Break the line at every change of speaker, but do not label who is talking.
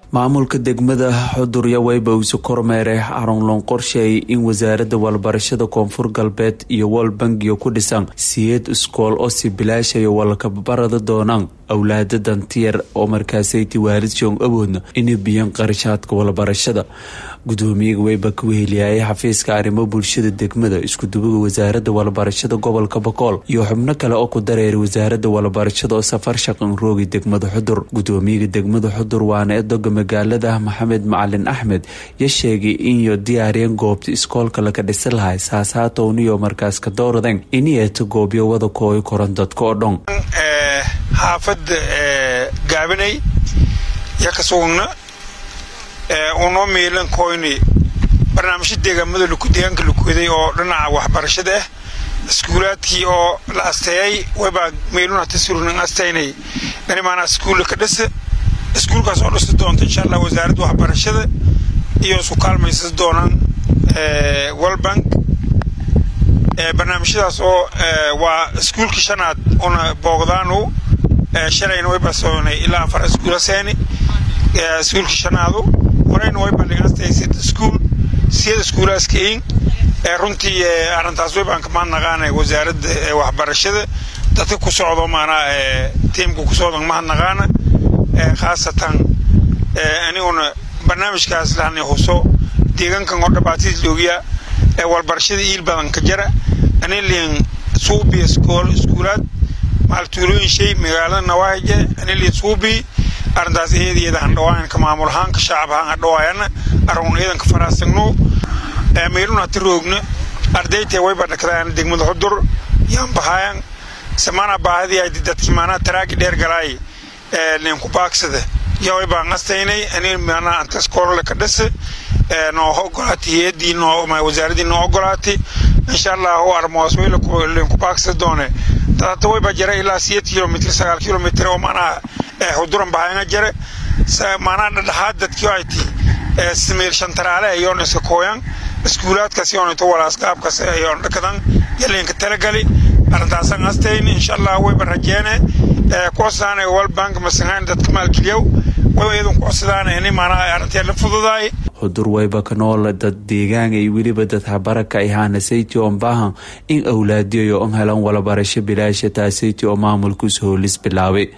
maamulka degmada xudurya wayba isu kormeeray xarun loon qorsheeyay in wasaaradda walbarashada koonfur galbeed iyo wol bangiga ku dhisan siyeed iskool oo si bilaashayo walkabarada doonaan awlaada dantiyar oo markaasayti waalid joong awoodna inay biyaan qarashaadka walbarashada gudoomiyaga wayba ka weheliyayay xafiiska arrimo bulshada degmada iskudubaga wasaaradda walbarashada gobolka bokool iyo xubno kale oo ku dareeray wasaaradda walbarashada oo safar shaqan roogi degmada xudur gudoomiyaga degmada xudur waana edoga magaalada maxamed macalin axmed ya sheegay inyo diyaariyeen goobta iskoolka laga dhisi lahay saasaatowniyo markaas ka dowradeen inieeta goobyo wada kooyo koran dadka oo dhan
xaafadda gaabanay yo ka sugugna unoo miilan koyni barnaamijya deegaamada deegaanka lukuday oo dhinaca waxbarashada ah iskuulaadkii oo la asteeyay waybaa meelun hata surnan astaynay dhanimaana iskuulla ka dhisa iskuulkaas oo dhisi doonta insha allah wasaaradda waxbarashada iyo isku kaalmaysan doonaan walbank barnaamijyadaas oo waa iskuulkii shanaad una boogdaanu shalayna way basoonay ilaa afar iskuula seeni iskuulkii shanaadu horeyna way bandhigastay sid iskuul siyad iskuulaaskain runtii arrintaas way baan kamaan naqaanay wasaaradda waxbarashada dadka ku socdo maanaa tiimka ku socdo mahad naqaana khaasatan aniguna barnaamijkaas lahani huso deegaankan oo dhabaatid loogiya walbarashada iil badan ka jara aniliin suubi iskool iskuulaad maaltuulooyin shay magaalada nawaaje aniliin suubi arrintaas iyadiyada handhawaayan ka maamul ahaan ka shacab ahaan handhawaayana arun iidanka faraasagno meelun hata roogna ardaytee wayba dhakdaan degmada xudur yaan bahaayan samaana baahadii ay dadki maanaa taraagi dheer galaay linku baagsada yaa way baan qastaynay ani maanaa anta iskoolale ka dhisa noo ogolaatay hay-adii noo wasaaradii noo ogolaatay insha allahu armoosweyla linku baagsada doone dad hata wayba jara ilaa siyeed kilomitr sagaal kilomitr oo maanaa xuduran bahayanga jare maanaa dhadhaxaad dadkii ay ti samiir shantaraale ayoon iska kooyan iskuulaadkaas yoon into walaas qaabkaas ayoon dhakadan yalinka talagali arrintaasan astayn insha allah wayba rajeene kucodsadaan walbank masangaan dadka maalgeliyow wayba iyadun kucodsadaan ini maanaa arrintii la fududaay
xudur wayba ka nool dad deegaan ay weliba dad habaraka ay haanasayti oon baahan in awlaadiyayo on helan walabarasho bilaasha taasayti oo maamulkuus hoolis bilaabay